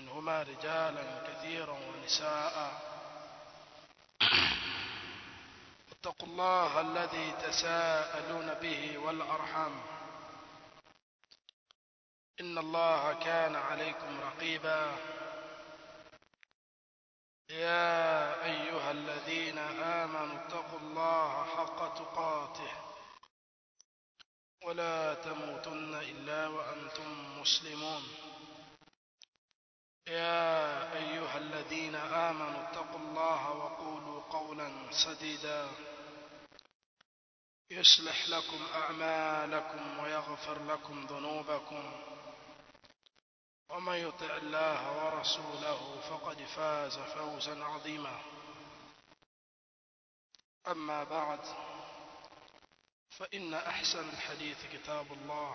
منهما رجالا كثيرا ونساء اتقوا الله الذي تساءلون به والأرحام إن الله كان عليكم رقيبا يا أيها الذين آمنوا اتقوا الله حق تقاته ولا تموتن إلا وأنتم مسلمون يا أيها الذين آمنوا اتقوا الله وقولوا قولا سديدا يصلح لكم أعمالكم ويغفر لكم ذنوبكم ومن يطع الله ورسوله فقد فاز فوزا عظيما أما بعد فإن أحسن الحديث كتاب الله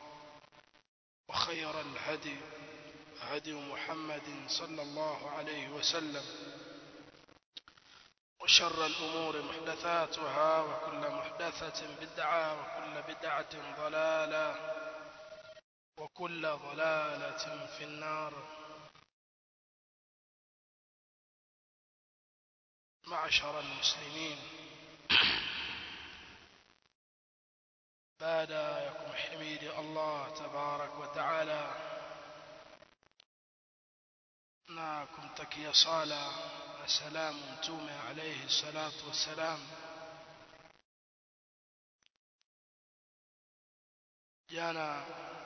وخير الهدي هدي محمد صلى الله عليه وسلم وشر الأمور محدثاتها وكل محدثة بدعة وكل بدعة ضلالة وكل ضلالة في النار معشر المسلمين بعد يكم حميد الله تبارك وتعالى na kumtakia sala na salamu mtume alayhi salatu wassalam jana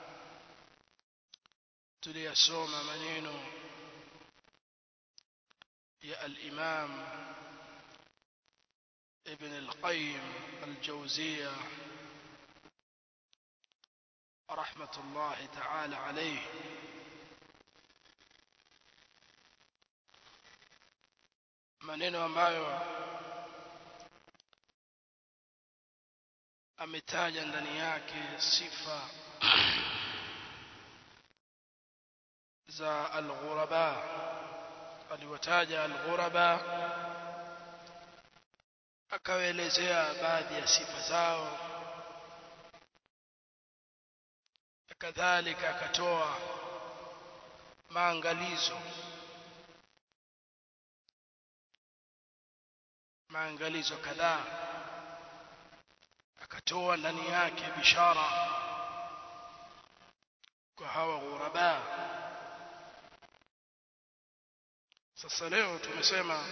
tuliyasoma maneno ya al-imam ibn al-qayyim al-jawziyya rahmatullahi ta'ala alayhi maneno ambayo ametaja ndani yake sifa za al-ghuraba aliwataja al-ghuraba akawaelezea baadhi ya sifa zao kadhalika akatoa maangalizo maangalizo kadhaa akatoa ndani yake bishara kwa hawa ghuraba sasa leo tumesema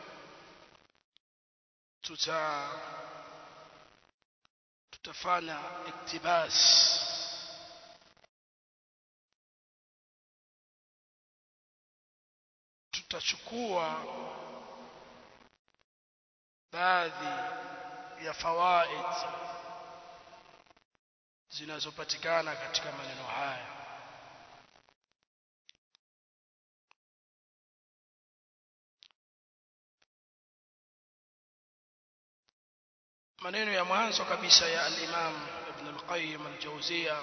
tuta tutafanya iktibas tutachukua baadhi ya fawaid zinazopatikana katika maneno haya maneno ya mwanzo kabisa ya al-Imam Ibn al-Qayyim al-Jawziyya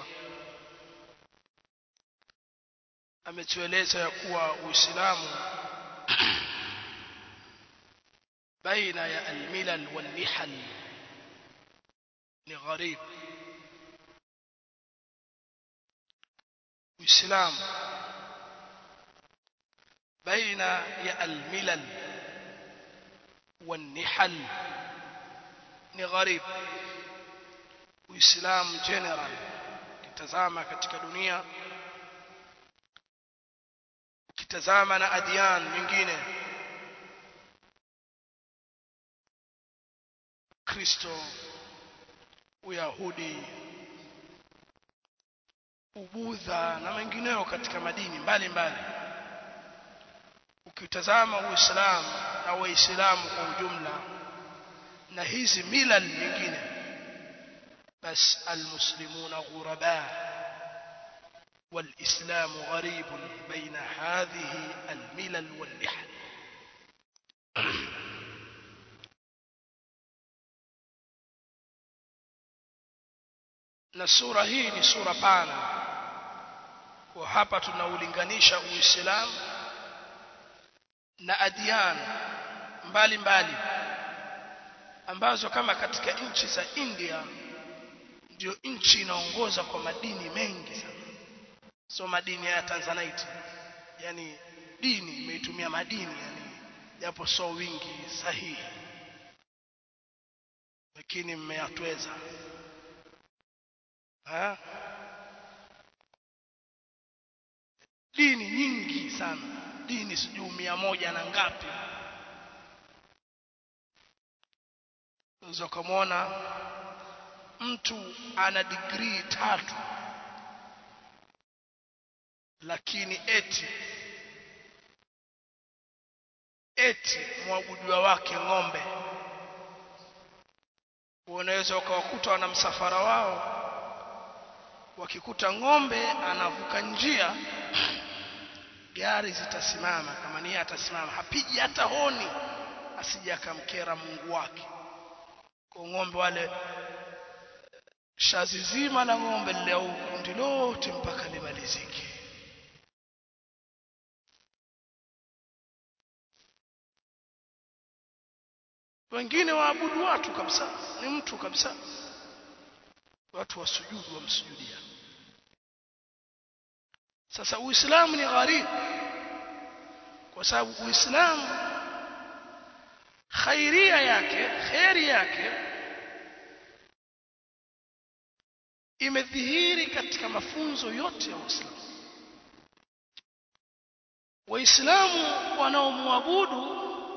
ametueleza ya kuwa Uislamu بين يا الملل والنحل لغريب وإسلام بين يا الملل والنحل لغريب وإسلام جنرال kitazama katika dunia ukitazama na adiyan nyingine Kristo, Uyahudi, Ubudha na mengineo katika madini mbalimbali. Ukitazama Uislamu na Waislamu kwa ujumla na hizi mila nyingine, bas almuslimuna ghuraba والإسلام غريب بين هذه الملل والنحل na sura hii ni sura pana kwa hapa tunaulinganisha uislamu na adiyan mbalimbali ambazo kama katika nchi za India ndio nchi inaongoza kwa madini mengi sana sio madini ya Tanzanite yani dini imeitumia madini yani japo so wingi sahihi lakini mmeyatweza ha? dini nyingi sana dini sijui mia moja na ngapi unaweza ukamwona mtu ana digrii tatu lakini eti eti mwabudiwa wake ng'ombe unaweza ukawakuta wana msafara wao wakikuta ng'ombe anavuka njia gari zitasimama kama niye atasimama hapigi hata honi asije akamkera Mungu wake kwa ng'ombe wale shazi zima la ng'ombe lile au kundi lote mpaka limalizike wengine waabudu watu kabisa ni mtu kabisa watu wasujudu wamsujudia sasa uislamu ni gharibu kwa sababu uislamu khairia yake khairi yake imedhihiri katika mafunzo yote ya Uislamu waislamu wanaomwabudu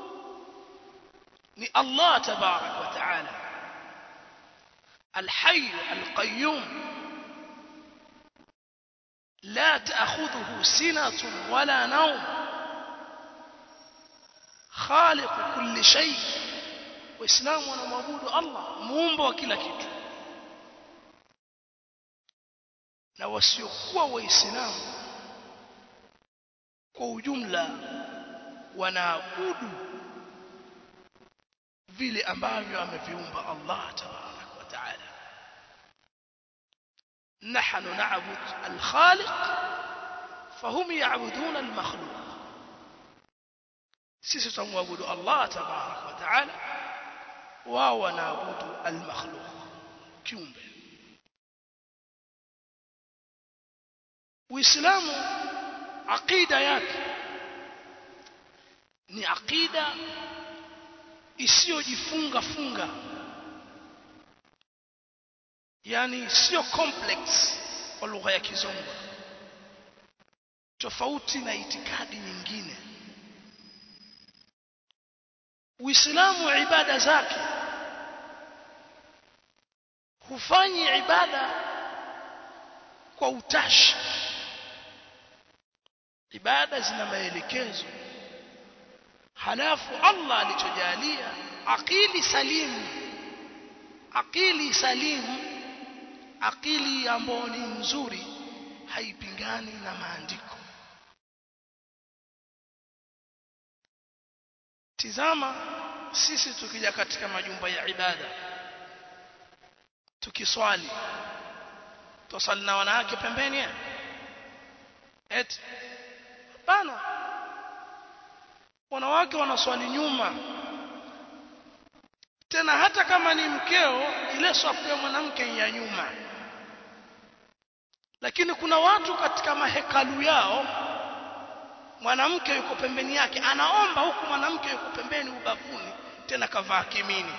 ni Allah tabarak wa taala الحي القيوم لا تأخذه سنة ولا نوم خالق كل شيء وإسلام ونمعبود الله muumba wa kila kitu na wasiokuwa waislamu kwa ujumla wanaabudu vile ambavyo ameviumba Allah tabarak wa taala نحن نعبد الخالق فهم يعبدون المخلوق sisi tumwabudu Allah tabarak wa taala wao wanaabudu al-makhluq kiumbe Uislamu aqida yake ni aqida isiyojifunga funga yani sio complex kwa lugha ya kizungu tofauti na itikadi nyingine Uislamu ibada zake hufanyi ibada kwa utashi ibada zina maelekezo halafu Allah alichojalia akili salimu akili salimu akili ambayo ni nzuri haipingani na maandiko tizama sisi tukija katika majumba ya ibada tukiswali tusali na wanawake pembeni eti hapana wanawake wanaswali nyuma tena hata kama ni mkeo ile swafu ya mwanamke ya nyuma lakini kuna watu katika mahekalu yao mwanamke yuko pembeni yake anaomba huku mwanamke yuko pembeni ubavuni tena kavaa kimini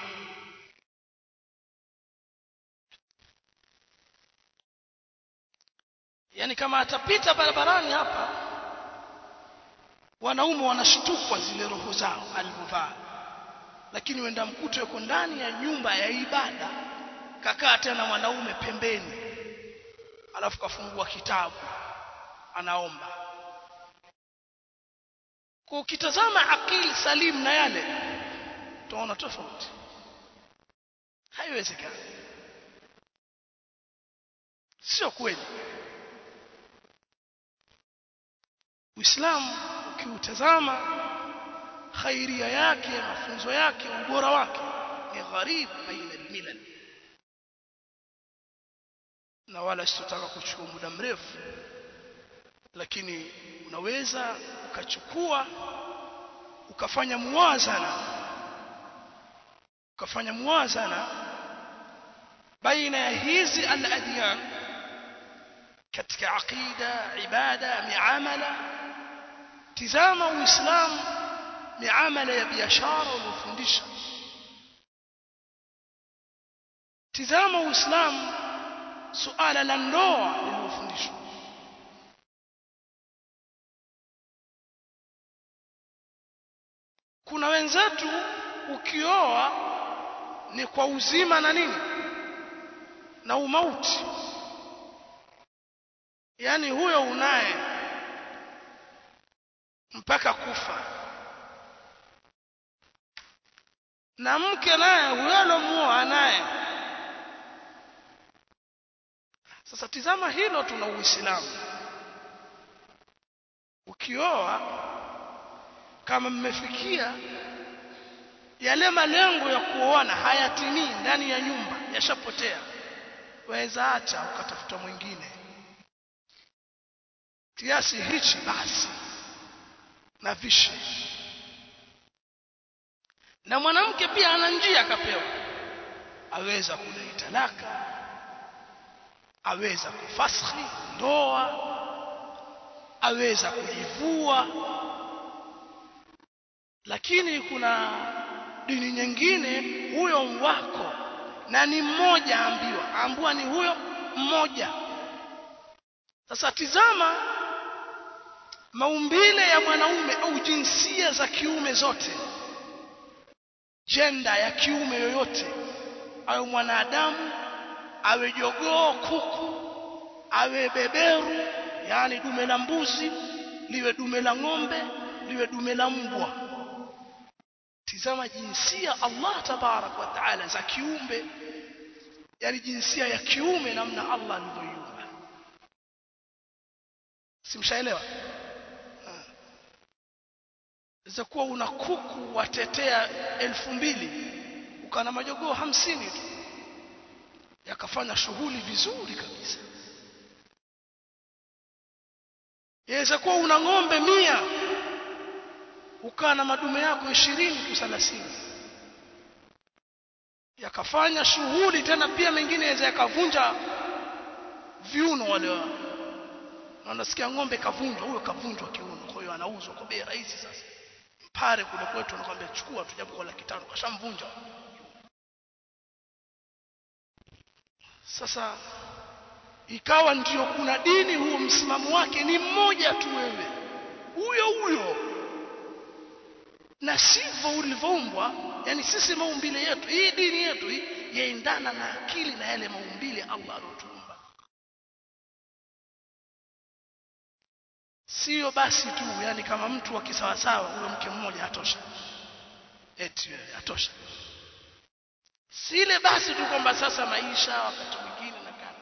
yani kama atapita barabarani hapa wanaume wanashtukwa zile roho zao alivyovaa lakini wenda mkuto yuko ndani ya nyumba ya ibada kakaa tena mwanaume pembeni alafu kafungua kitabu anaomba kwa ukitazama akili salimu na yale utaona tofauti haiwezekani sio kweli Uislamu ukiutazama khairia yake mafunzo yake ubora wake ni gharib baina almilal na wala sitotaka kuchukua muda mrefu lakini unaweza ukachukua ukafanya muwazana ukafanya muwazana baina ya hizi al-adyan katika aqida ibada miamala tizama uislamu miamala ya biashara uliofundisha tizama uislamu suala la ndoa lililofundishwa kuna wenzetu ukioa ni kwa uzima na nini na umauti yani huyo unaye mpaka kufa na mke naye huyo alomuoa naye sasa tizama hilo tuna uislamu ukioa kama mmefikia yale malengo ya kuoana hayatimii ndani ya nyumba yashapotea waweza acha ukatafuta mwingine kiasi hichi basi na vishe na mwanamke pia ana njia akapewa aweza kudai talaka aweza kufaskhi ndoa aweza kujivua lakini kuna dini nyingine huyo wako na ni mmoja ambiwa ambua ni huyo mmoja sasa tizama maumbile ya mwanaume au jinsia za kiume zote jenda ya kiume yoyote awe mwanadamu awe jogoo kuku awe beberu yani dume la mbuzi liwe dume la ng'ombe liwe dume la mbwa tizama jinsia Allah tabarak wa taala za kiumbe yani jinsia ya kiume namna Allah alivyoiumba simshaelewa za kuwa una kuku watetea elfu mbili ukana majogoo hamsini tu yakafanya shughuli vizuri kabisa yaweza kuwa una ng'ombe mia ukaa na madume yako ishirini tu thelathini yakafanya shughuli tena pia mengine yaweza yakavunja viuno wale wa wanasikia ng'ombe kavunjwa huyo kavunjwa kiuno kwa hiyo anauzwa kwa bei rahisi sasa pale kule kwetu anakuambia chukua tu japo kwa laki tano kashamvunja sasa ikawa ndio kuna dini huo msimamo wake ni mmoja tu wewe huyo huyo na sivyo ulivyoumbwa yani sisi maumbile yetu hii dini yetu hii yaendana na akili na yale maumbile Allah aliyotuumba sio basi tu yani kama mtu wa kisawasawa huyo mke mmoja hatosha eti hatosha sile basi tu kwamba sasa maisha wakati mwingine na kana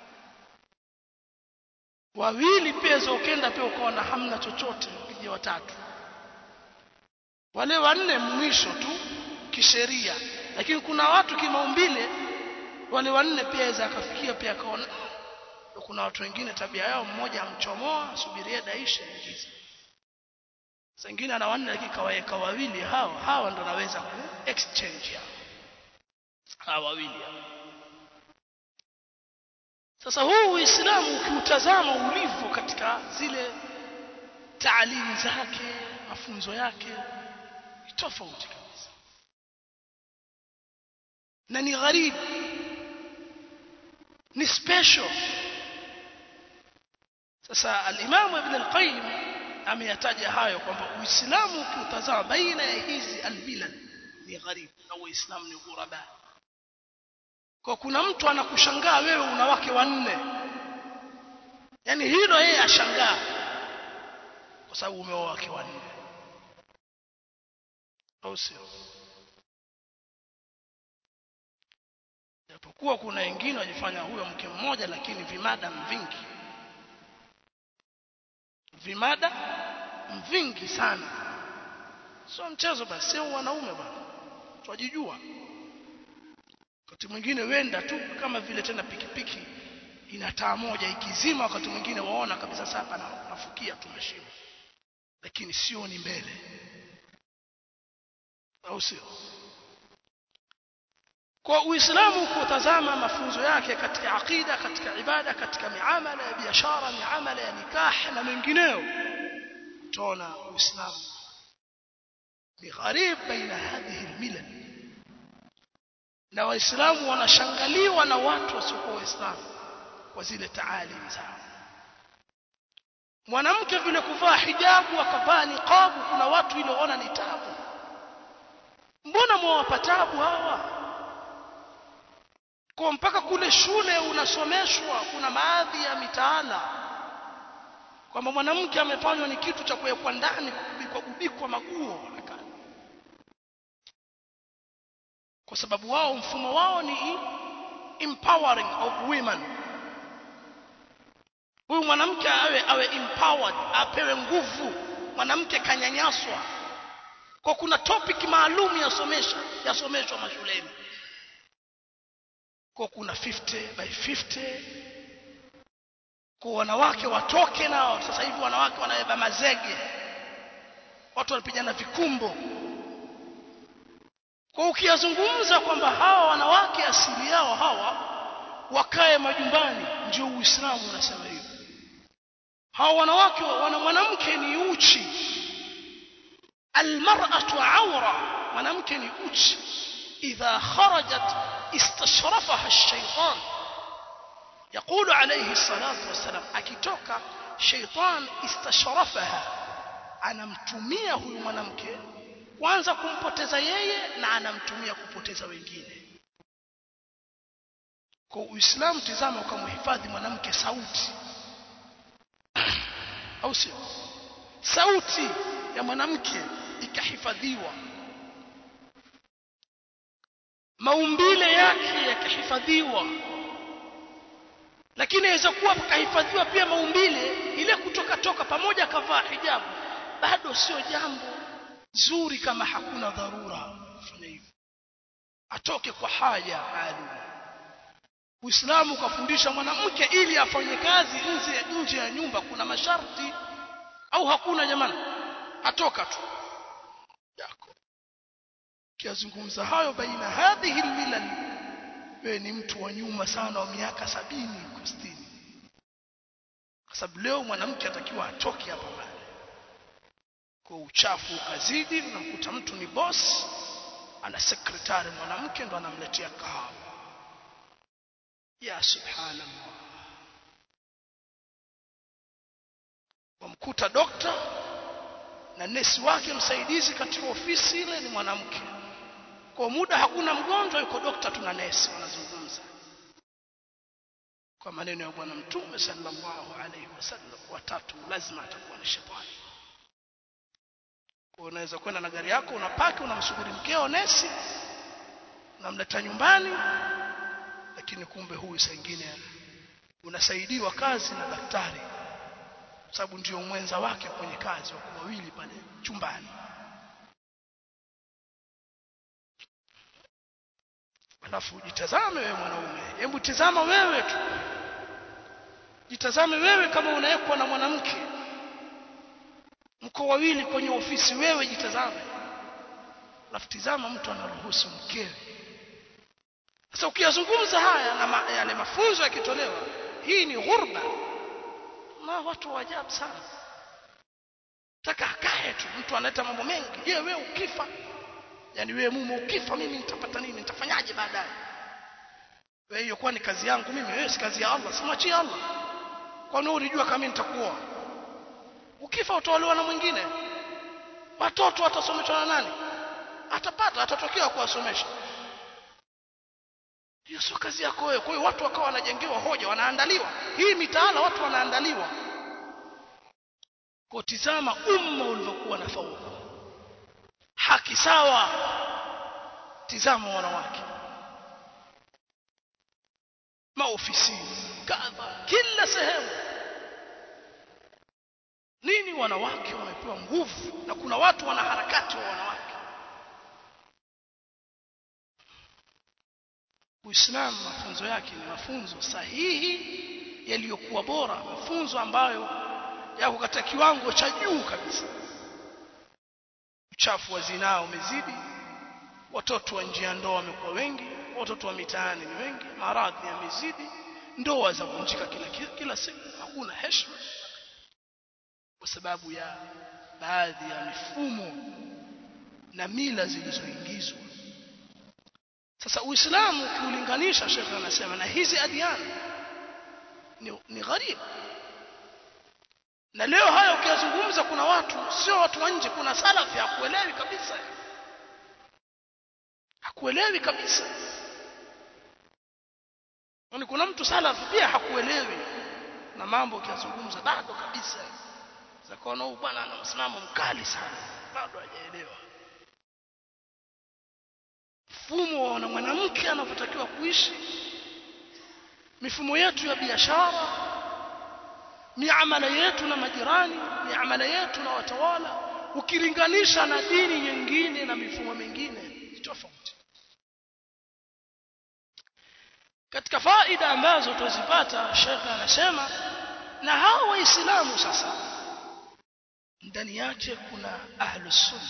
wawili pia ukenda pia ukaona hamna chochote ukija watatu wale wanne mwisho tu kisheria lakini kuna watu kimaumbile wale wanne pia aweza akafikia pia akaona kuna watu wengine tabia yao mmoja amchomoa subirie daisha ingiza sengine ana wanne lakini kawaweka wawili hawa hawa ndo naweza ku exchange hao hawa wawili sasa huu uislamu ukiutazama ulivyo katika zile taalimu zake mafunzo yake ni tofauti kabisa na ni gharibu ni special sasa al-Imam Ibn al-Qayyim ameyataja hayo kwamba Uislamu ukiutazama baina ya hizi al-bilad ni gharibu na Uislamu ni ghuraba kwa kuna mtu anakushangaa wewe una wake wanne yani hilo yeye ashangaa kwa sababu umeoa wake wanne au sio japokuwa kuna wengine wajifanya huyo mke mmoja lakini vimada vingi vimada vingi sana sio mchezo basi sio wanaume bwana twajijua wakati mwingine wenda tu kama vile tena pikipiki ina taa moja ikizima wakati mwingine waona kabisa sasa hapa nafukia tu mashimo lakini sio ni mbele au sio kwa uislamu kutazama mafunzo yake katika aqida katika ibada katika miamala ya biashara miamala ya nikah na mengineyo utaona uislamu ni gharib baina hadhihi almilal na waislamu wanashangaliwa na watu wasiokuwa waislamu kwa zile taalim zao mwanamke vile kuvaa hijabu akavaa niqabu kuna watu iliona ni tabu mbona mwawapa tabu hawa kwa mpaka kule shule unasomeshwa kuna baadhi ya mitaala kwamba mwanamke amefanywa ni kitu cha kuwekwa ndani kubikwa gubikwa maguo kwa sababu wao mfumo wao ni empowering of women huyu mwanamke awe awe empowered apewe nguvu mwanamke kanyanyaswa kwa kuna topic maalum yasomesha yasomeshwa mashuleni kwa kuna 50 by 50 kwa wanawake watoke nao sasa hivi wanawake wanabeba mazege watu wanapigana vikumbo kwa ukiyazungumza kwamba hawa wanawake asili yao hawa wakae majumbani ndio uislamu unasema hivyo hawa wanawake wana mwanamke ni uchi almar'atu awra mwanamke ni uchi idha kharajat istashrafaha ash-shaytan يقول عليه الصلاة والسلام akitoka shaytan istashrafaha anamtumia huyu mwanamke kwanza kumpoteza yeye na anamtumia kupoteza wengine kwa uislamu tizama ukamhifadhi mwanamke sauti au sio sauti ya mwanamke ikahifadhiwa maumbile yake yakahifadhiwa lakini inaweza kuwa kahifadhiwa pia maumbile ile kutoka toka pamoja akavaa hijabu bado sio jambo zuri kama hakuna dharura kufanya hivyo atoke kwa haja maalum Uislamu ukafundisha mwanamke ili afanye kazi nje nje ya nyumba kuna masharti au hakuna jamani atoka tu yako kiazungumza hayo baina hadhihi almilal wewe ni mtu wa nyuma sana wa miaka sabini kustini kwa sababu leo mwanamke atakiwa atoke hapa mbali kwa uchafu ukazidi unamkuta mtu ni boss ana sekretari mwanamke ndo anamletea kahawa ya subhanallah wamkuta dokta na nesi wake msaidizi katika ofisi ile ni mwanamke kwa muda hakuna mgonjwa yuko dokta tuna nesi wanazungumza kwa maneno ya bwana mtume sallallahu alaihi wasallam watatu lazima atakuwa ni shetani kwa unaweza kwenda na gari yako unapaki unamsubiri mkeo nesi unamleta nyumbani lakini kumbe huyu sengine unasaidiwa kazi na daktari sababu ndio mwenza wake kwenye kazi wako wawili pale chumbani alafu jitazame wewe mwanaume hebu tizama wewe tu jitazame wewe kama unawekwa na mwanamke mko wawili kwenye ofisi wewe jitazame alafu tizama mtu anaruhusu mkewe sasa ukiyazungumza haya na ma, yale mafunzo yakitolewa hii ni ghurba na watu wa ajabu sana taka akae tu mtu analeta mambo mengi je wewe ukifa yani wewe mume ukifa mimi nitapata nini nitafanyaje baadaye wewe hiyo kwa ni kazi yangu mimi wewe si kazi ya Allah simwachie Allah kwani ulijua kama nitakuoa ukifa utaolewa na mwingine watoto watasomeshwa na nani atapata atatokea kuwasomesha hiyo sio kazi yako wewe kwa hiyo watu wakawa wanajengewa hoja wanaandaliwa hii mitaala watu wanaandaliwa kwa tizama umma ulivyokuwa na fauku haki sawa tizama wanawake maofisini kadha kila sehemu nini wanawake wamepewa nguvu na kuna watu wana harakati wa wanawake Uislamu mafunzo yake ni mafunzo sahihi yaliyokuwa bora mafunzo ambayo yako katika kiwango cha juu kabisa uchafu wa zinaa umezidi watoto wa nje ya ndoa wamekuwa wengi watoto wa mitaani ni wengi maradhi yamezidi ndoa za kuvunjika kila kila siku hakuna heshima kwa sababu ya baadhi ya mifumo na mila zilizoingizwa sasa uislamu ukiulinganisha shekhe anasema na hizi adiani ni, ni gharibu na leo haya ukiyazungumza kuna watu sio watu wa nje kuna salafi hakuelewi kabisa hakuelewi kabisa yani kuna mtu salafi pia hakuelewi na mambo ukiyazungumza bado kabisa zakaona huyu bwana ana msimamo mkali sana bado hajaelewa mfumo na mwanamke anavyotakiwa kuishi mifumo yetu ya biashara miamala yetu na majirani miamala yetu na watawala ukilinganisha na dini nyingine na mifumo mingine tofauti katika faida ambazo tuzipata shekhe anasema na hao waislamu sasa ndani yake kuna ahlus sunna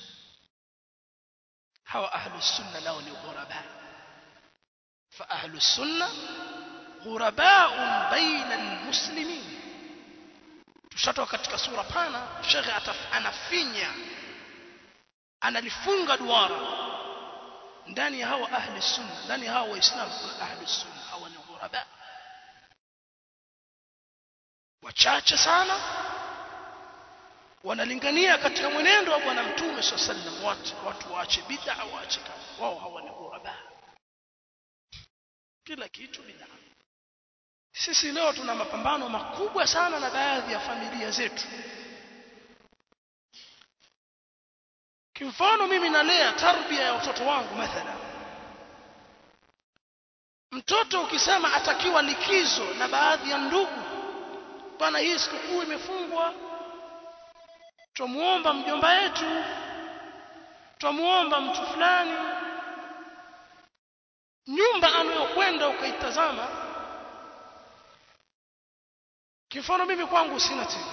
hawa ahlus sunna nao ni ghuraba fa ahlus sunna ghuraba'un baina almuslimin tushatoka katika sura pana shekhe anafinya analifunga duara ndani ya hawa ahli sunna ndani ya hawa waislamu kuna ahli sunna hawa ni ghuraba wachache sana wanalingania katika mwenendo wa bwana mtume swalla sallam watu watu waache bid'a waache kama wao hawa ni ghuraba kila kitu bid'a sisi leo tuna mapambano makubwa sana na baadhi ya familia zetu kimfano mimi nalea tarbia ya watoto wangu mathala mtoto ukisema atakiwa likizo na baadhi ya ndugu bwana hii sikukuu imefungwa twamuomba mjomba wetu twamuomba mtu fulani nyumba anayokwenda ukaitazama kimfano mimi kwangu sina TV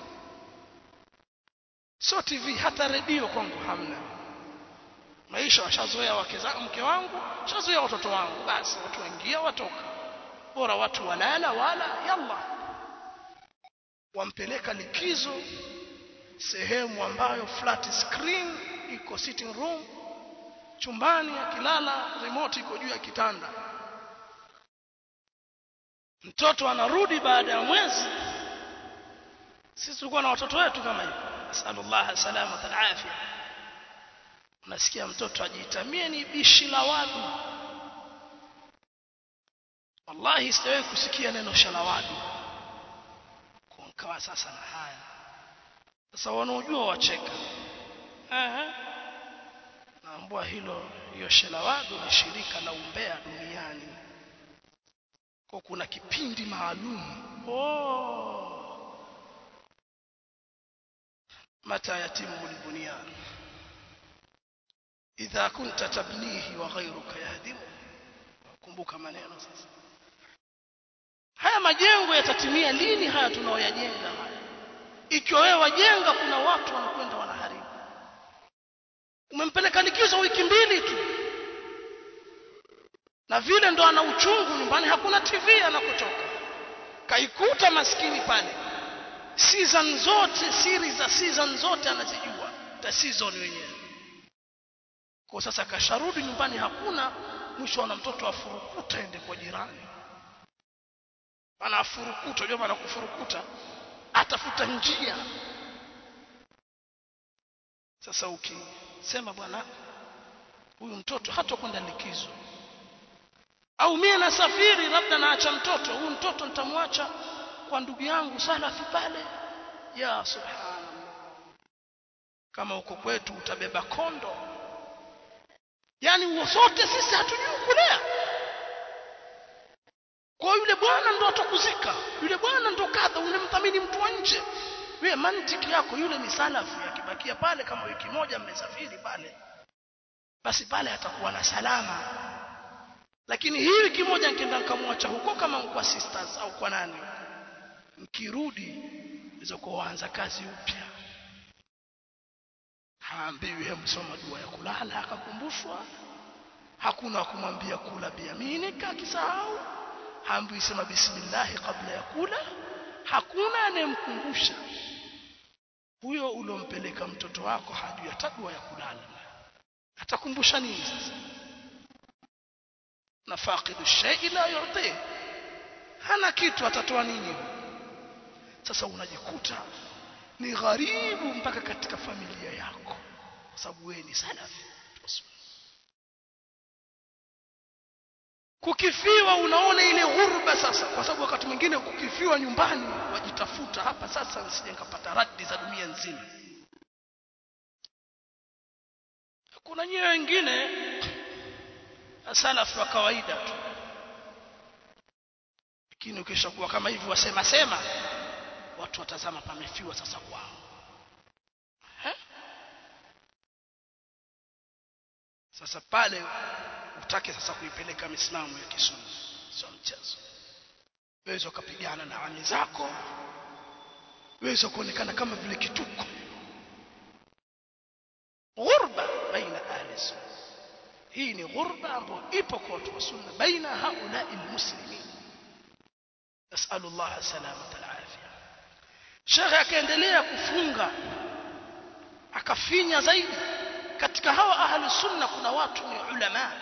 sio TV hata redio kwangu hamna maisha washazoea wake za mke wangu washazoea watoto wangu basi watu waingia watoka bora watu walala wala yalla wampeleka likizo sehemu ambayo flat screen iko sitting room chumbani akilala remote iko juu ya kitanda mtoto anarudi baada ya mwezi sisi tulikuwa na watoto wetu kama hivyo nasallallahu salama alafia unasikia mtoto ajitamie ni bishi la wadu wallahi sijawahi kusikia neno shalawadu kukawa sasa na haya sasa wanaojua wacheka ehe naambua hilo hiyo shalawadu ni shirika la umbea duniani kwa kuna kipindi maalum oh متى يتم البنيان إذا كنت تبنيه وغيرك يهدمه kumbuka maneno sasa haya majengo yatatimia lini haya tunaoyajenga haya ikiwa wewe wajenga kuna watu wanakwenda wanaharibu umempeleka likizo wiki mbili tu na vile ndo ana uchungu nyumbani hakuna tv anakotoka kaikuta maskini pale season zote siri za season zote anazijua ta season wenyewe kwa sasa kasharudi nyumbani hakuna mwisho ana mtoto afurukuta ende kwa jirani anafurukuta unajua maana kufurukuta atafuta njia sasa ukisema bwana huyu mtoto hata kwenda likizo au mie nasafiri labda naacha mtoto huyu mtoto nitamwacha kwa ndugu yangu salafi pale ya subhanallah kama uko kwetu utabeba kondo yani sote sisi hatujui kulea kwa yule bwana ndo atakuzika yule bwana ndo kadha unamthamini mtu wa nje wewe mantiki yako yule ni salafi akibakia pale kama wiki moja mmesafiri pale basi pale atakuwa na salama lakini hii wiki moja nikienda nikamwacha huko kama kwa sisters au kwa nani mkirudi hizo kuanza kazi upya haambiwi he msoma dua ya kulala akakumbushwa hakuna kumwambia kula biaminika akisahau haambiwi sema bismillah kabla ya kula hakuna anayemkumbusha huyo uliompeleka mtoto wako hajui hata dua ya kulala atakumbusha nini sasa na faqidu shay'i la yu'ti hana kitu atatoa nini sasa unajikuta ni gharibu mpaka katika familia yako kwa sababu wewe ni salafi kukifiwa unaona ile ghurba sasa kwa sababu wakati mwingine kukifiwa nyumbani wajitafuta hapa sasa nisije nikapata radi za dunia nzima kuna nyewe wengine salafu wa kawaida tu lakini ukishakuwa kama hivi wasema sema watu watazama pamefiwa sasa kwao sasa pale utake sasa kuipeleka misimamo ya kisunni sio mchezo waweza ukapigana na ami zako waweza kuonekana kama vile kituko ghurba baina ahli sunna hii ni ghurba ambayo ipo kwa watu wa sunna baina haulai almuslimin nasalu Allah salamata alafia shekhe akaendelea kufunga akafinya zaidi katika hawa ahli sunna kuna watu ni ulama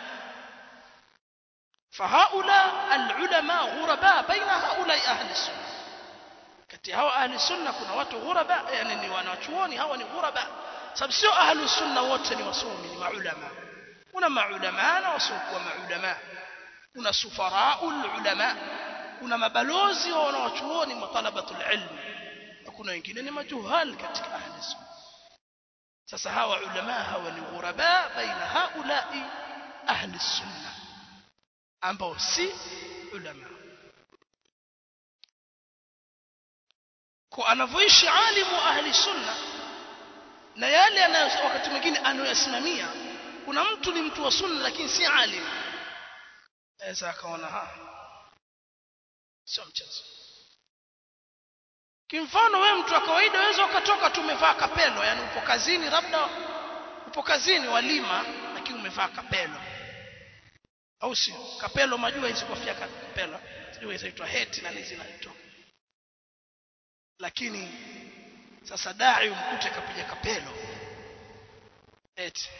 فهؤلاء العلماء غرباء بين هؤلاء أهل السنة kati hao ahli sunna kuna watu ghuraba yani ni wanachuoni hawa ni ghuraba sababu sio ahli sunna wote ni wasomi ni maulama kuna maulama na wasiokuwa maulama kuna sufaraul ulama kuna mabalozi wa wanachuoni matalabatul ilm na kuna wengine ni majuhal katika ahli sunna sasa hawa ulama hawa ni ghuraba baina haulai ahli sunna ambao si ulama kwa anavyoishi alimu ahli sunna na yale anayo wakati mwingine anayoyasimamia kuna mtu ni mtu wa sunna lakini si alim aweza akaona ha sio mchezo kimfano wewe mtu wa kawaida waweza ukatoka tu umevaa kapelo yani upo kazini labda upo kazini walima lakini umevaa kapelo au sio kapelo majua hizi kofia kapelo sijui inaitwa heti na hizi zinaitwa lakini sasa dai umkute kapiga kapelo eti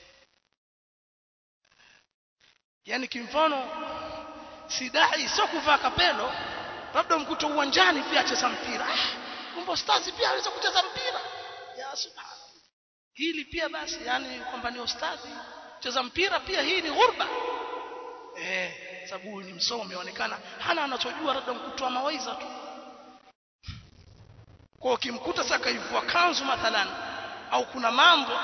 yani kimfano si dai sio kuvaa kapelo labda mkuta uwanjani pia acheza mpira ah kumbe stars pia aweza kucheza mpira ya subhanallah hili pia basi yani kwamba ni ustadhi kucheza mpira pia hii ni ghurba eh sababu ni msomi aonekana hana anachojua labda mkutoa mawaidha tu kwa ukimkuta sasa kaivua kanzu mathalan au kuna mambo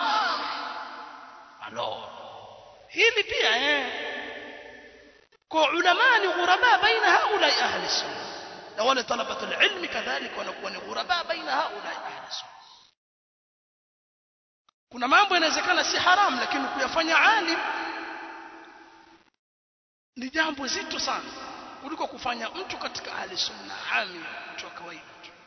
alo hili pia eh kwa ulama ni ghuraba baina haula ahli sunna na wale talabatu alilmi kadhalika wanakuwa ni ghuraba baina haula ahli sunna kuna mambo yanawezekana si haram lakini kuyafanya alim ni jambo zito sana kuliko kufanya mtu katika ahli sunna ami mtu wa kawaida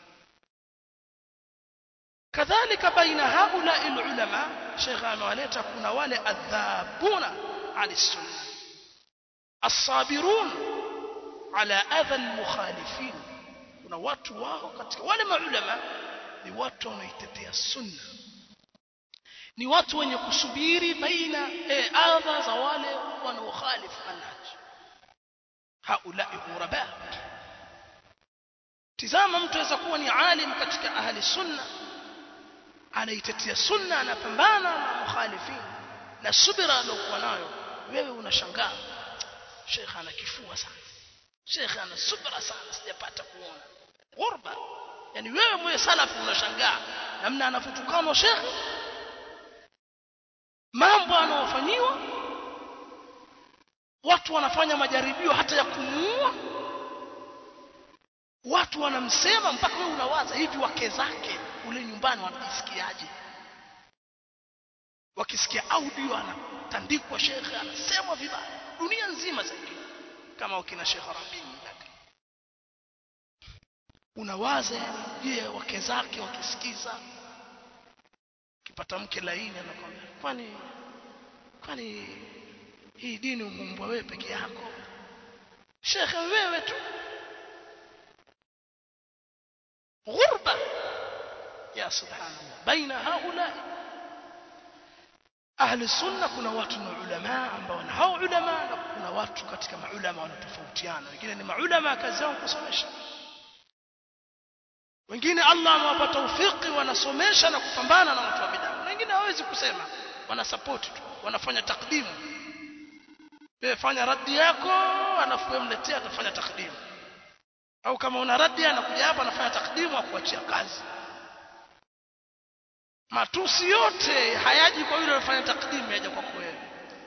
kadhalika baina haula ulama Sheikh amewaleta kuna wale adhabuna ali sunna الصابرون على أذى المخالفين kuna watu wao katika wale maulama ni watu wanaitetea sunna ni watu wenye kusubiri baina e, adha za wale wanaokhalifu manhaj haula ghuraba tizama mtu aweza kuwa ni alim katika ahli sunna anaitetea sunna anapambana na mukhalifin na subira aliyokuwa nayo wewe unashangaa shekhe ana kifua sana shekhe ana subra sana sijapata kuona ghurba yani wewe mwenye salafu unashangaa namna anafutukana shekhe mambo anaofanyiwa watu wanafanya majaribio hata ya kumuua watu wanamsema mpaka wewe unawaza hivi wake zake ule nyumbani wanajisikiaje wakisikia audio anatandikwa shekhe anasemwa vibaya dunia nzima zaidi kama wakina Sheikh Rabi unawaza je wake zake wakisikiza kipata mke laini anakwambia kwani kwani hii dini umeumbwa wewe peke yako shekhe wewe tu ghurba ya subhanallah baina haula ahli sunna kuna watu ni ulama ambao na hao ulama na kuna watu katika maulama wanatofautiana wengine ni maulama kazi yao kusomesha wengine Allah amewapa taufiki wanasomesha na kupambana na watu wa bid'a wengine hawezi kusema wana support tu wanafanya takdimu wewe fanya raddi yako alafu wewe mletea atafanya takdimu au kama una raddi anakuja hapa anafanya takdimu akuachia kazi matusi yote hayaji kwa yule anafanya takdimu yaja kwako wewe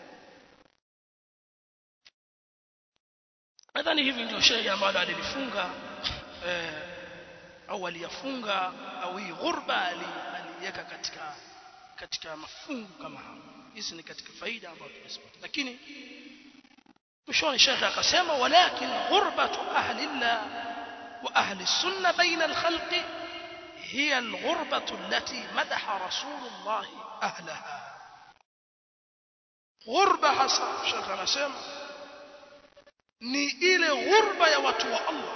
nadhani hivi ndio shehe ambalo alilifunga eh, au aliyafunga au hii ghurba aliweka katika katika mafungu kama hayo hizi ni katika faida ambazo tumezipata lakini mwishoni shekhe akasema walakin ghurbatu ahli llah wa ahli sunna baina alkhalqi هي الغربة التي مدح رسول الله أهلها غربة حسن شيخ أنا سيما ni ile ghurba ya watu wa Allah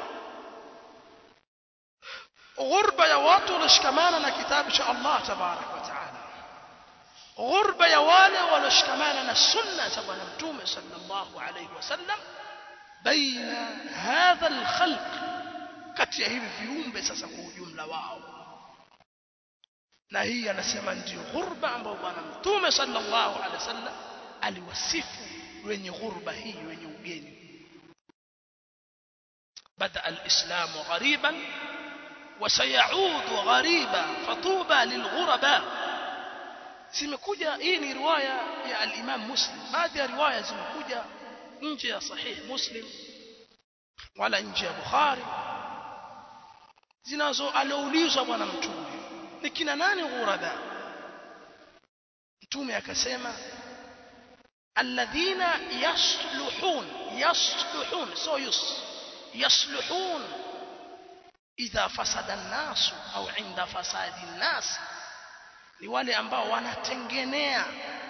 ghurba ya watu walioshikamana na kitabu cha Allah tabarak wa taala ghurba ya wale walioshikamana na sunna za bwana mtume sallallahu alayhi wasallam baina hadha alkhalq kati ya hivi viumbe sasa kwa ujumla wao na hii anasema ndio ghurba ambayo bwana mtume sallallahu alaihi wasallam aliwasifu wenye ghurba hii wenye ugeni بدا الاسلام غريبا وسيعود غريبا فطوبى للغرباء zimekuja hii ni riwaya ya al-Imam Muslim baadhi ya riwaya zimekuja nje ya sahih Muslim wala nje ya Bukhari zinazo alioulizwa bwana mtume ni kina nani ghuraba mtume akasema alladhina yasluhun yasluhun so yus yasluhun idha fasada an-nas au inda fasadi an-nas ni wale ambao wanatengenea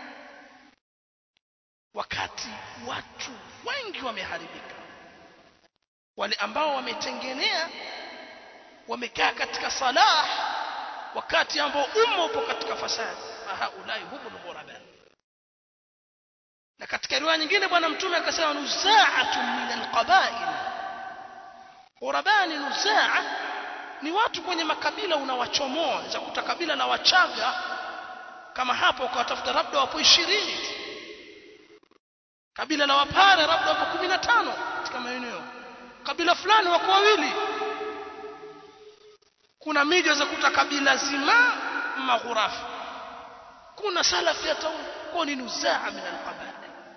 wakati watu wengi wameharibika wale ambao wametengenea wamekaa katika salah wakati ambao umma upo katika fasadi haulai humul ghuraba na katika riwaya nyingine bwana mtume akasema nuzaatun min alqabail ghuraba ni nuzaa ni watu kwenye makabila unawachomoa za kuta kabila la wachaga kama hapo ukawatafuta labda wapo 20 tu kabila la wapare labda wapo 15 katika maeneo kabila fulani wako wawili kuna miji za kuta kabila zima maghurafi kuna salafi ya tauni kwa ni nuzaa min alqabail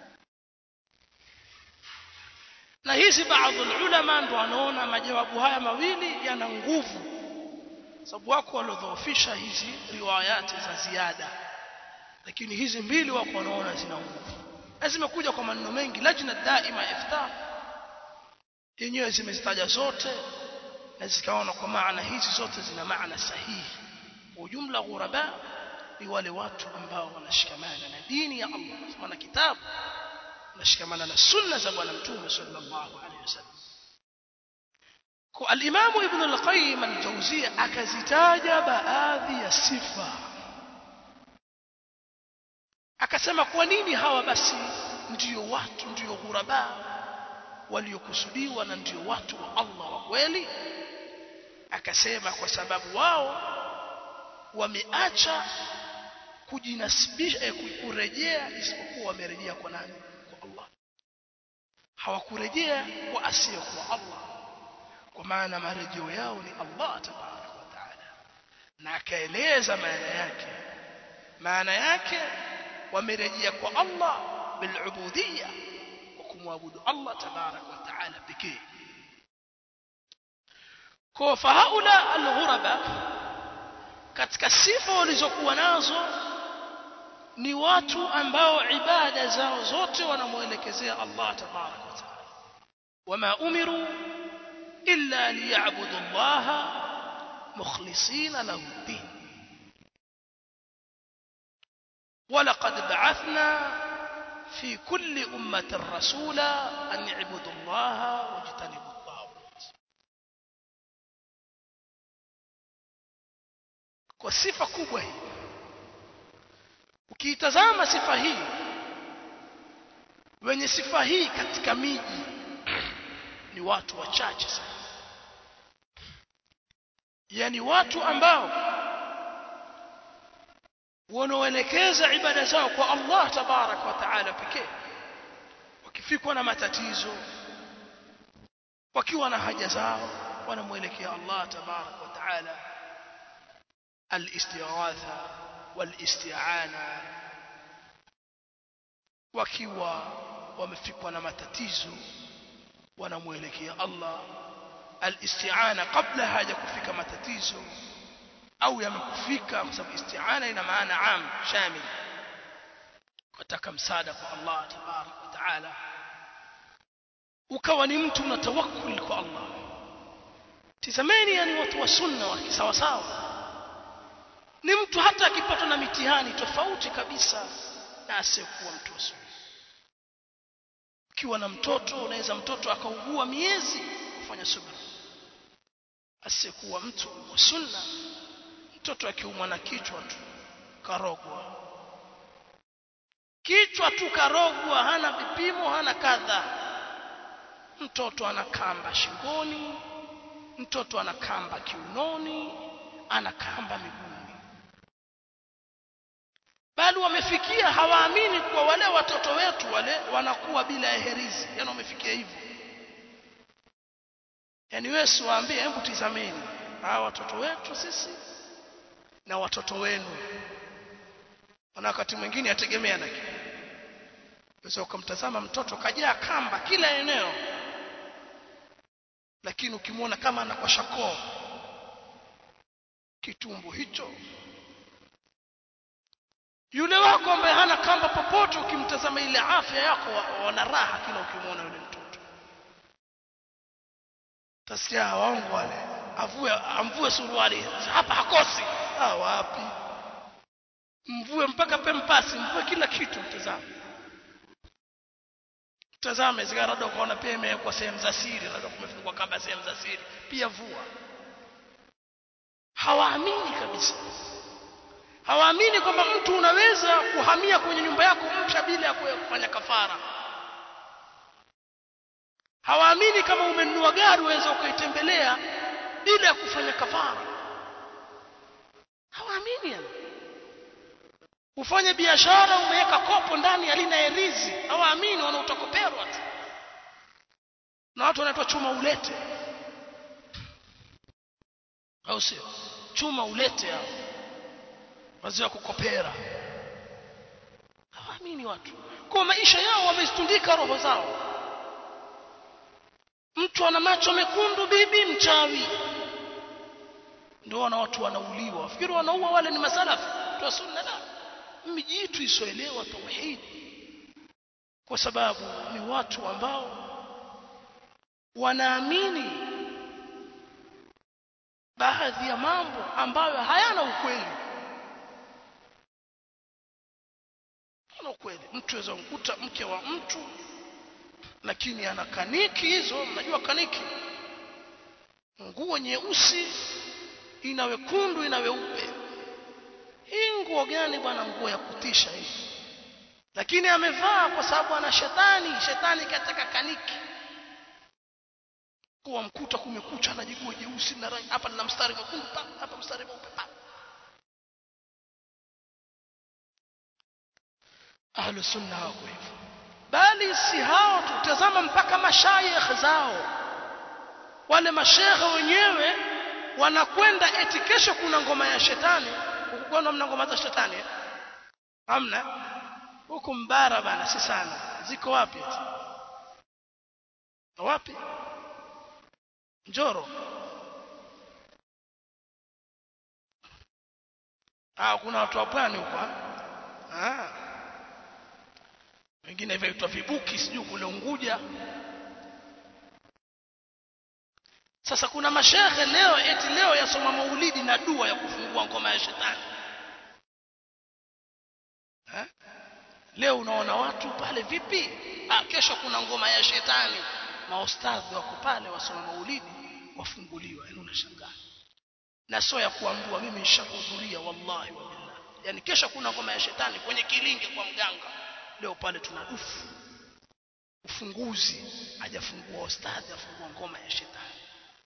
na hizi baadhi ulama ndo wanaona majawabu haya mawili yana nguvu sababu wako waliodhoofisha hizi riwayati za ziada lakini hizi mbili wako wanaona zina nguvu na zimekuja kwa maneno mengi lajna daima iftar yenyewe zimezitaja zote na zikaona kwa maana hizi zote zina maana sahihi ujumla ghuraba ni wale watu ambao wanashikamana na dini ya Allah maana kitabu nashikamana na sunna za bwana mtume sallallahu alaihi wasallam kwa al-Imam Ibn al-Qayyim al-Jawziyya akazitaja baadhi ya sifa akasema kwa nini hawa basi ndio watu ndio ghuraba waliokusudiwa na ndio watu wa Allah wa kweli akasema kwa sababu wao wameacha kujinasibisha kurejea isipokuwa wamerejea kwa nani kwa Allah hawakurejea kwa asiye kwa Allah kwa maana marejeo yao ni Allah tabaraka wa taala na akaeleza maana yake maana yake wamerejea kwa Allah bilubudiyya kwa kumwabudu Allah tabaraka wa taala pekee kwa fahaula alghuraba katika sifa walizokuwa nazo ni watu ambao ibada zao zote wanamuelekezea Allah tabaraka wa taala wama umiru illa liya'budu Allah mukhlisina lahu din ولقد بعثنا في كل أمة رسولا أن يعبدوا الله واجتنبوا الطاغوت kwa sifa kubwa hii ukiitazama sifa hii wenye sifa hii katika miji ni watu wachache sana yani watu ambao wanaoelekeza ibada zao kwa Allah tabarak wa taala pekee wakifikwa na matatizo wakiwa na haja zao wanamwelekea Allah tabarak wa taala al-istighatha wal-isti'ana wakiwa wamefikwa na matatizo wanamwelekea Allah al-isti'ana kabla haja kufika matatizo au yamekufika kwa sababu isti'ana ina maana am shamil kutaka msaada kwa Allah tabarak wa taala ukawa ni mtu una tawakkul kwa Allah tizameni yani watu wa sunna wa sawa sawa ni mtu hata akipatwa na mitihani tofauti kabisa na asiyekuwa mtu wa sunna ukiwa na mtoto unaweza mtoto akaugua miezi kufanya subra asiyekuwa mtu wa sunna mtoto akiumwa na kichwa tu karogwa kichwa tu karogwa hana vipimo hana kadha mtoto ana kamba shingoni mtoto ana kamba kiunoni ana kamba miguuni bali wamefikia hawaamini kuwa wale watoto wetu wale wanakuwa bila herizi yani wamefikia hivyo yani wewe siwaambie hebu tizameni hawa watoto wetu sisi na watoto wenu na wakati mwingine yategemea na kile Unaweza ukamtazama mtoto kajaa kamba kila eneo lakini ukimwona kama anakwasha koo kitumbo hicho yule wako ambaye hana kamba popote ukimtazama ile afya yako wana raha kila ukimwona yule mtoto tasikia waongo wale avue amvue suruali hapa hakosi ah wapi mvue mpaka pempasi mvue kila kitu mtazame tazame zigarada ukaona pia imewekwa sehemu za siri labda kumefungwa kamba sehemu za siri pia vua hawaamini kabisa hawaamini kwamba mtu unaweza kuhamia kwenye nyumba yako mpya bila ya kufanya kafara hawaamini kama umenunua gari uweza ukaitembelea bila ya kufanya kafara hawaamini yani ufanye biashara umeweka kopo ndani halina herizi hawaamini wanautakoperwa tu na watu wanaitwa chuma ulete au sio chuma ulete hao wazee wa kukopera hawaamini watu kwa maisha yao wamezitundika roho zao mtu ana macho mekundu bibi mchawi ndio wana watu wanauliwa wafikiri wanaua wale ni masalafi tu sunna la mijitu isoelewa tauhidi kwa sababu ni watu ambao wanaamini baadhi ya mambo ambayo hayana ukweli hayana ukweli mtu aweza kukuta mke wa mtu lakini ana kaniki hizo mnajua kaniki nguo nyeusi ina wekundu ina weupe hii nguo gani bwana nguo ya kutisha hii lakini amevaa kwa sababu ana shetani shetani katika kaniki kuwa mkuta kumekucha anajigua jeusi na rangi hapa nina mstari mwekundu hapa mstari mweupe ahlu sunna wako hivyo bali si hao tutazama mpaka mashayikh zao wale mashekhe wenyewe wanakwenda eti kesho kuna ngoma ya shetani ukukona mna ngoma za shetani eh? hamna huku mbara bana si sana ziko wapi eti wapi njoro ah kuna watu wa pwani huko ah wengine vyaitwa vibuki sijui kule Unguja sasa kuna mashehe leo eti leo yasoma maulidi na dua ya kufungua ngoma ya shetani ha? leo unaona watu pale vipi ah, kesho kuna ngoma ya shetani maustadhi wako pale wasoma maulidi wafunguliwa yani unashangaa na sio ya kuambua mimi nishahudhuria wallahi wa billah yani kesho kuna ngoma ya shetani kwenye kilinge kwa mganga leo pale tuna dufu ufunguzi hajafungua ustadhi afungua ngoma ya shetani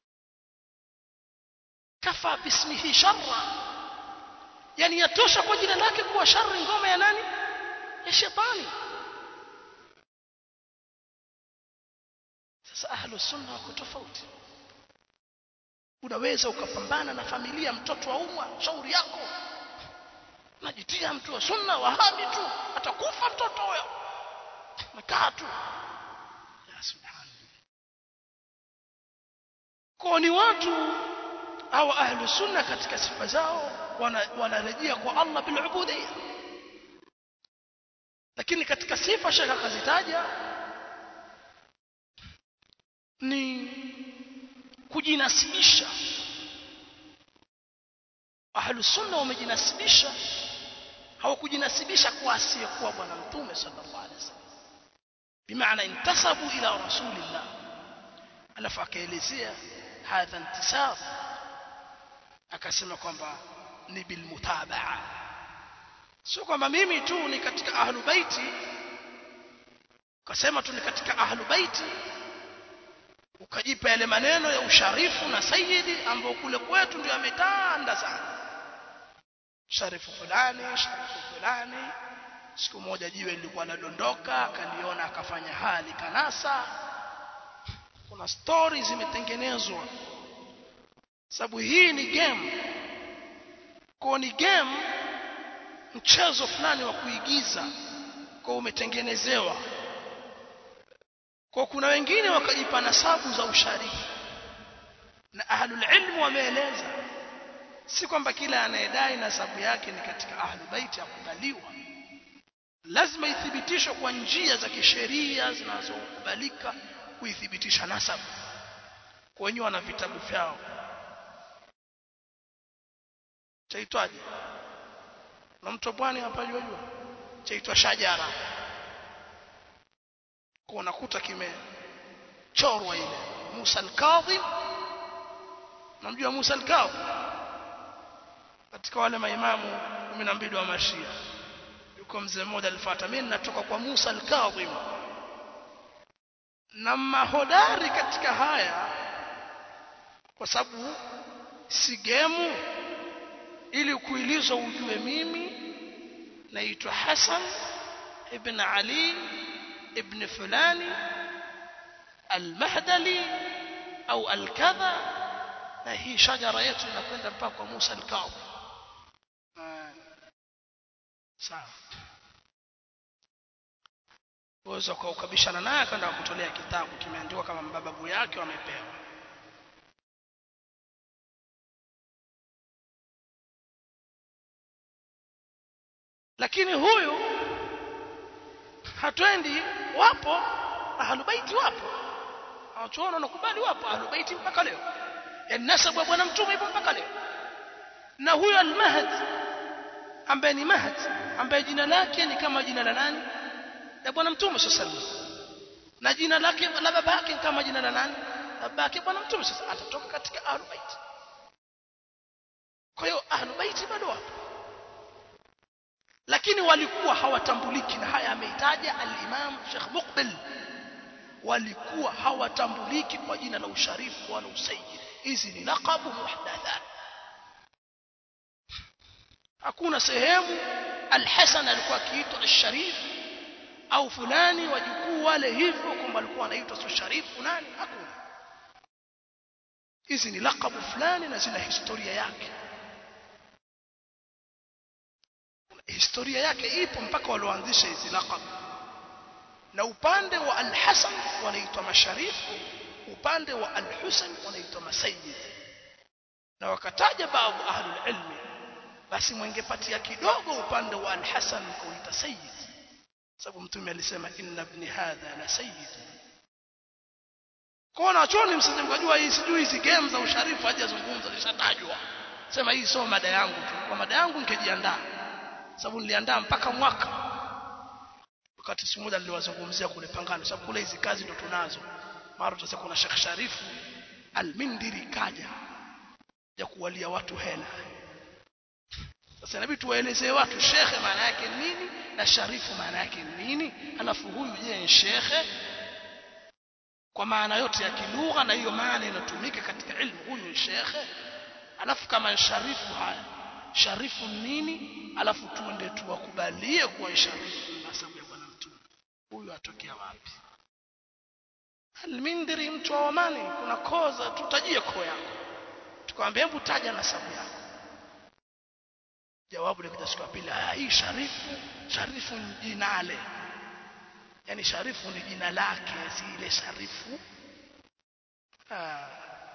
kafa bismihi sharra yani yatosha kwa jina lake kuwa shari ngoma ya nani ya shetani sasa ahlu sunna wako tofauti unaweza ukapambana na familia mtoto aumwa shauri yako najitia mtu wa sunna wahabi tu atakufa mtoto huyo nakaa tu ya subhanallah kwa ni watu au ahlu sunna katika sifa zao wanarejea wana kwa Allah bil ubudiyya lakini katika sifa shaka kazitaja ni kujinasibisha ahlu sunna wamejinasibisha hawakujinasibisha kwa asiyekuwa bwana mtume sallallahu alaihi wasallam bimaana intasabu ila rasulillah alafu akaelezea hadha intisab akasema kwamba ni bilmutabaa sio kwamba mimi tu ni katika ahlu baiti ukasema tu ni katika ahlu baiti ukajipa yale maneno ya usharifu na sayidi ambao kule kwetu ndio yametanda sana sharifu fulani sharifu fulani siku moja jiwe lilikuwa ladondoka akaliona akafanya hali kanasa kuna stori zimetengenezwa sababu hii ni game kwa ni game mchezo fulani wa kuigiza kwa umetengenezewa kwa kuna wengine wakajipa nasabu za usharifu na ahlul ilmu wameeleza si kwamba kila anayedai nasabu yake ni katika ahlu baiti akubaliwa lazima ithibitishwe kwa njia za kisheria zinazokubalika kuithibitisha nasabu kwa wenyewe wana vitabu vyao chaitwaje na mtu bwani hapa jua jua chaitwa shajara kwa unakuta kimechorwa ile Musa al-Kadhim namjua Musa al-Kadhim katika wale maimamu 12 wa mashia yuko mzee mmoja alifuata mimi natoka kwa Musa al-Kadhim na mahodari katika haya kwa sababu si gemu ili kuilizwa ujue mimi naitwa Hassan ibn Ali ibn fulani al-Mahdali au al-kadha na hii shajara yetu inakwenda mpaka kwa Musa al-Kadhi sawa uweza ukaukabishana naye akaenda kutolea kitabu kimeandikwa kama mababu yake wamepewa lakini huyu hatwendi wapo ahlubaiti wapo hawachuona wanakubali wapo ahlubaiti mpaka leo yani nasabu ya bwana mtume ipo mpaka leo na huyo al-mahd ambaye ni mahd ambaye jina lake ni kama jina la nani la bwana mtume sallallahu na jina lake la baba yake kama jina la nani baba yake bwana mtume sasa atatoka katika ahlubaiti kwa hiyo ahlubaiti bado wapo lakini walikuwa hawatambuliki na haya ameitaja al-Imam Sheikh Muqbil walikuwa hawatambuliki kwa jina la usharifu wala usayyid hizi ni laqabu muhdathat hakuna sehemu al-Hasan alikuwa akiitwa al-Sharif au fulani wajukuu wale hivyo kwamba alikuwa anaitwa sharifu nani hakuna hizi ni laqabu fulani na zina historia yake historia yake ipo mpaka walioanzisha hizi laqab na upande wa al-Hasan wanaitwa masharifu upande wa al-Husain wanaitwa masayyid na wakataja baadhi ahlul ilmi basi mwengepatia kidogo upande wa al-Hasan kuita sayyid sababu mtume alisema inna ibni hadha la sayyid kwa nachoni msije mkajua hii sijui hizi game za usharifu hajazungumza lishatajwa sema hii sio mada yangu tu kwa mada yangu ningejiandaa sababu niliandaa mpaka mwaka wakati siku moja niliwazungumzia kule Pangani sababu kule hizi kazi ndo tunazo mara tutasema kuna Sheikh Sharifu Al-Mindiri kaja ya kuwalia watu hela sasa inabidi tuwaelezee watu shekhe maana yake nini na sharifu maana yake nini alafu huyu je ni shekhe kwa maana yote ya kilugha na hiyo maana inatumika katika ilmu huyu ni shekhe alafu kama sharifu haya sharifu nini alafu tuende tuwakubalie kuwa sharifu na sababu ya bwana mtume huyu atokea wapi almindiri mtu wa Omani kuna koza tutajie koo yako tukamwambia hebu taja nasabu yako jawabu likaja siku ya pili hii sharifu sharifu ni jinale yani sharifu ni jina lake si ile sharifu ah.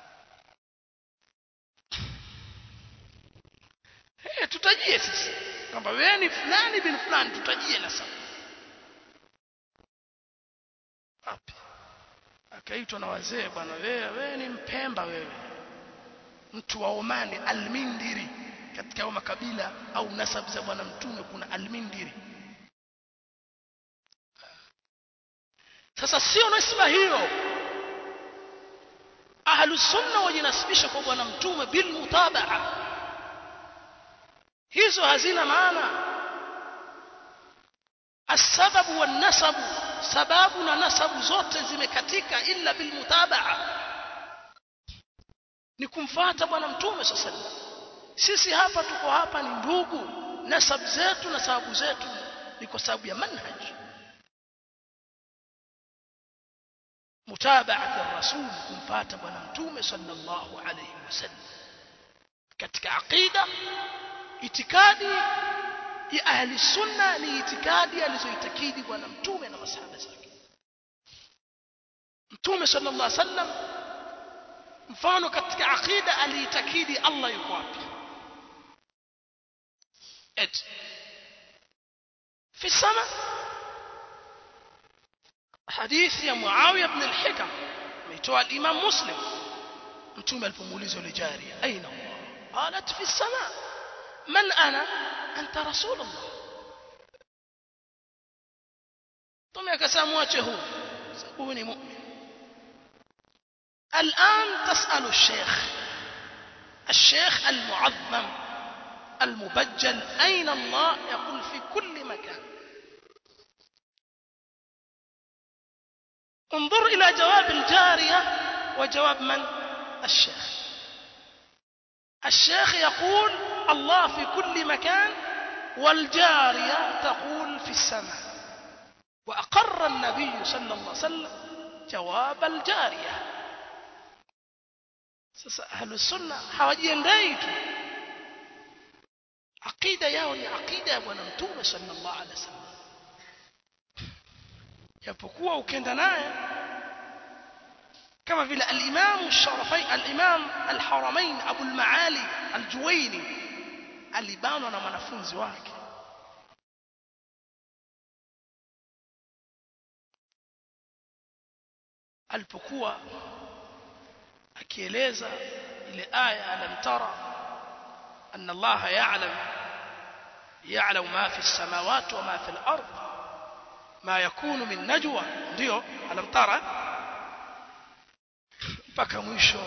hey, tutajie sisi kwamba wewe ni fulani bin fulani tutajie nasabu wapi akaitwa na wazee bwana wewe wewe ni mpemba wewe mtu wa Omani almindiri katika hayo makabila au nasabu za bwana mtume kuna almindiri sasa sio nasba hiyo ahlu sunna wajinasibisha kwa bwana mtume bil mutabaa hizo hazina maana السبب والنسب sababu na nasabu zote zimekatika illa bil mutabaa ni kumfuata bwana mtume sasa sisi hapa tuko hapa ni ndugu nasabu zetu na sababu zetu ni kwa sababu ya manhaj mutabaat ar-rasul kumfuata bwana mtume sallallahu alayhi wasallam katika aqida itikadi ya ahli sunna ni itikadi alizoitakidi bwana mtume na masahaba zake mtume sallallahu alayhi wasallam mfano katika aqida aliitakidi Allah yuko wapi et في السماء حديث يا معاوية بن الحكم ميتوى الإمام مسلم متوم الفموليز لجارية أين هو قالت في السماء من أنا أنت رسول الله ثم يكسامواته سأكوني مؤمن الآن تسأل الشيخ الشيخ المعظم المبجل أين الله يقول في كل مكان انظر إلى جواب الجارية وجواب من الشيخ الشيخ يقول الله في كل مكان والجارية تقول في السماء وأقر النبي صلى الله عليه وسلم جواب الجارية sasa ahlusunna hawajiendei tu aqida yao ni aqida ya bwana mtume sallallahu alaihi wasallam japokuwa ukenda naye kama vile al-Imam al-Sharafain al-Imam al-Haramain Abu al-Maali al-Juwaini alibanwa na mwanafunzi wake alipokuwa akieleza ile aya alam tara anna Allah ya'lam ya'lamu ma fi as-samawati wa ma fi al-ard ma yakunu min najwa ndio alam tara mpaka mwisho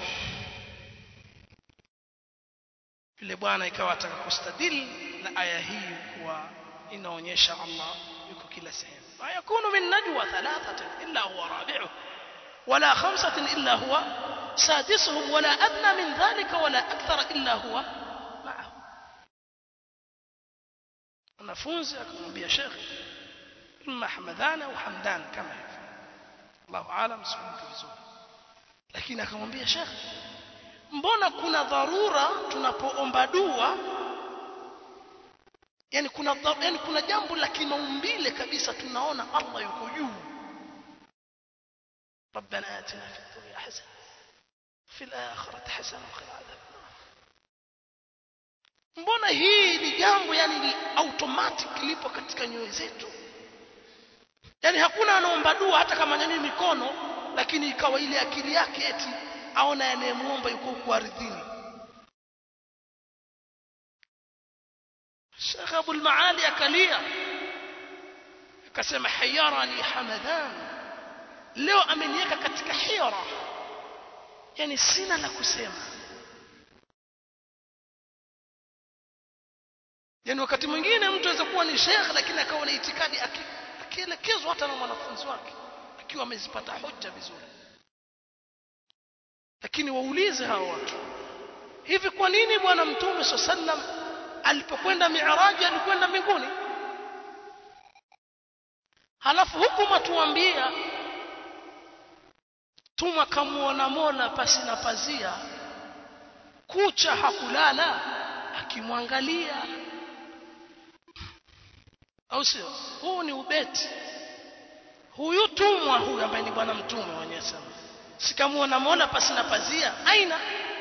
yule bwana ikawa ataka kustadili na aya hii kuwa inaonyesha Allah yuko kila sehemu ma yakunu min najwa thalathatin illa huwa rabi'uh ولا خمسة إلا هو سادسهم ولا أدنى من ذلك ولا أكثر إلا هو معه wanafunzi akamwambia shekhe imma hamadhana au hamdan kama hivyo Allahu aalam sikumbuki vizuri lakini akamwambia shekhe mbona kuna dharura tunapoomba dua yani kuna yani kuna jambo la kimaumbile kabisa tunaona Allah yuko juu ربنا آتنا في الدنيا حسنة في الآخرة حسنة وقنا عذاب mbona hii ni jambo yani ni automatic lipo katika nyoyo zetu yani hakuna anaomba dua hata kama nyanyui mikono lakini ikawa ile akili yake eti aona anayemuomba yuko huko ardhini Sheikh Abu al-Maali akalia akasema hayarani Hamadan leo ameniweka katika hira yani sina la kusema yani wakati mwingine mtu aweza kuwa ni shekh lakini akawa na itikadi akielekezwa hata na mwanafunzi wake akiwa amezipata hoja vizuri lakini waulize hao watu hivi kwa nini bwana mtume sallam alipokwenda miaraji alikwenda mbinguni halafu huku matuambia tuma kamuona mola pasi na pazia kucha hakulala akimwangalia au sio huu ni ubeti huyu tumwa huyu ambaye ni bwana mtume wenyewe sema sikamuona mola pasi na pazia aina